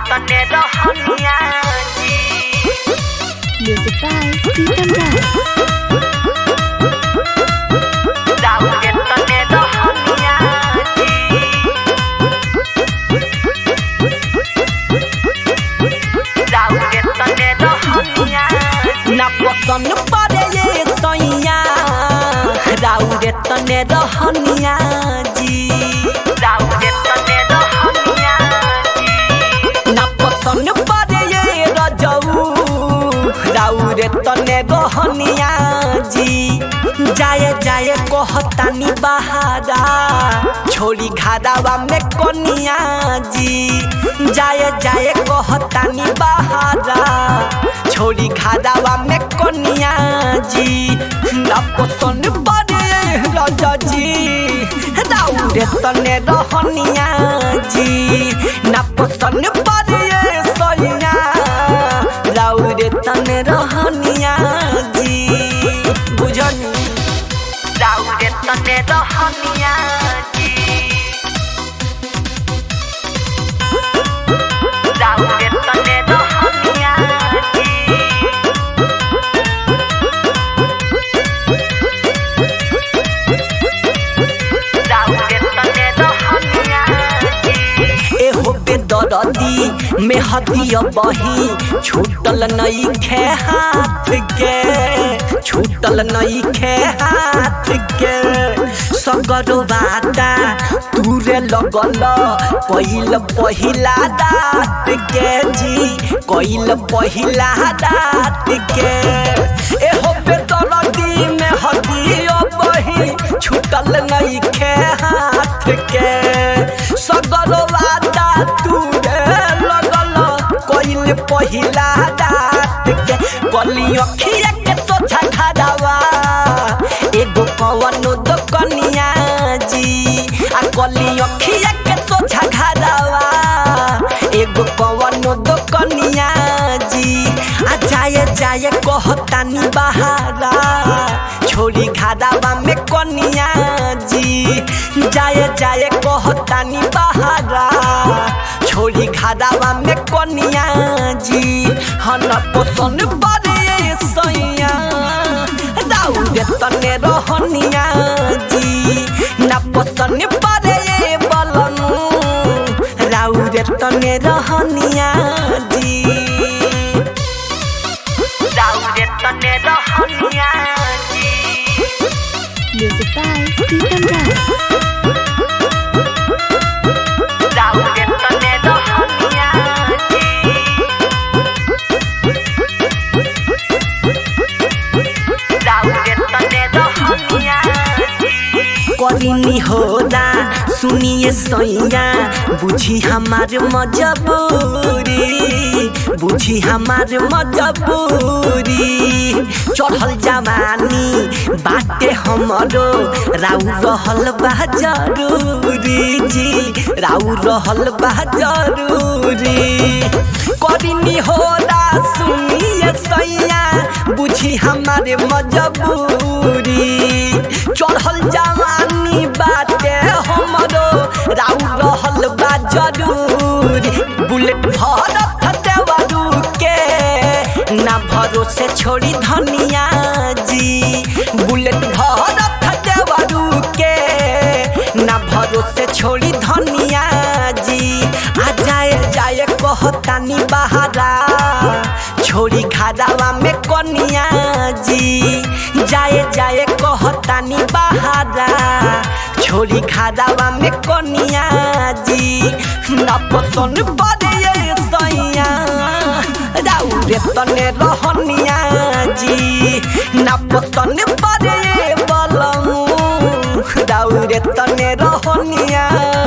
तने रहनिया जी Music by Pritam Das. राउरे तने रहनिया जी राउरे तने रहनिया ना पसंद पड़े ये सैया राउरे तने रहनिया जी राउरे तने रहनिया जी ना पसंद पड़े ये रजऊ राउरे तने रहनिया जी जाए जाए कहतानी बहारा छोड़ी घादावा में कनिया जी जाए जाए कहतानी बहारा छोड़ी घादावा में कनिया जी ना पसंद पड़े राजा जी राउरे तने रहनिया जी ना पसंद पड़े सैया राउरे तने रहनिया जी बुझनी राउरे तने रहनिया जी राउरे तने रहनिया जी राउरे तने रहनिया जी एहो बेदरदी में हदिया बही छूटल नई खे हाथ के छूटल नई खे हाथ के सगरो बाटा तूरे लगल कइल पहिला दात के जी कइल पहिला दात के एहो बेदरदी में हदिया बही छूटल नई खे हाथ के सगरो वादा तूरे लगल कइल पहिला दात के कली अखिया के सोचा खड़ावा एगो कवनो दोकनिया जी आ कली अखिया के सोचा खड़ावा एगो कवनो दोकनिया जी आ जाए जाए कहतानी बहारा छोड़ी घादावा में कनिया जी जाए जाए कहतानी बहारा छोड़ी घादावा में कनिया जी हन पसंद बड़े सैया राउरे तने रहनिया जी ना पसंद बड़े बलनु राउरे तने रहनिया जी राउरे तने रहनिया जी Music by Pritam Das. राउरे तने रहनिया जी राउरे तने रहनिया जी करिनी होला सुनिए सैया बुझी हमार मजबूरी बुझी हमार मजबूरी चढ़ल जवानी बाटे हमरो राउ रहल बा जरूरी जी राउ रहल बा जरूरी करिनी होला सुनिए सैया बुझी हमारे मजबूरी चढ़ल जवानी बाटे हमरो राउ रहल बा जरूरी बुलेट भरत देवरू के ना भरोसे छोड़ी धनिया जी बुलेट भरत देवरू के ना भरोसे छोड़ी धनिया जी आ जाए जाए कहतानी बहारा छोड़ी घारावा में कनिया जी जाए जाए कहतानी बहारा छोड़ी घारावा में कनिया जी ना पसंद पड़े सैया राउरे तने रहनिया जी ना पसंद पड़े बलमू राउरे तने रहनिया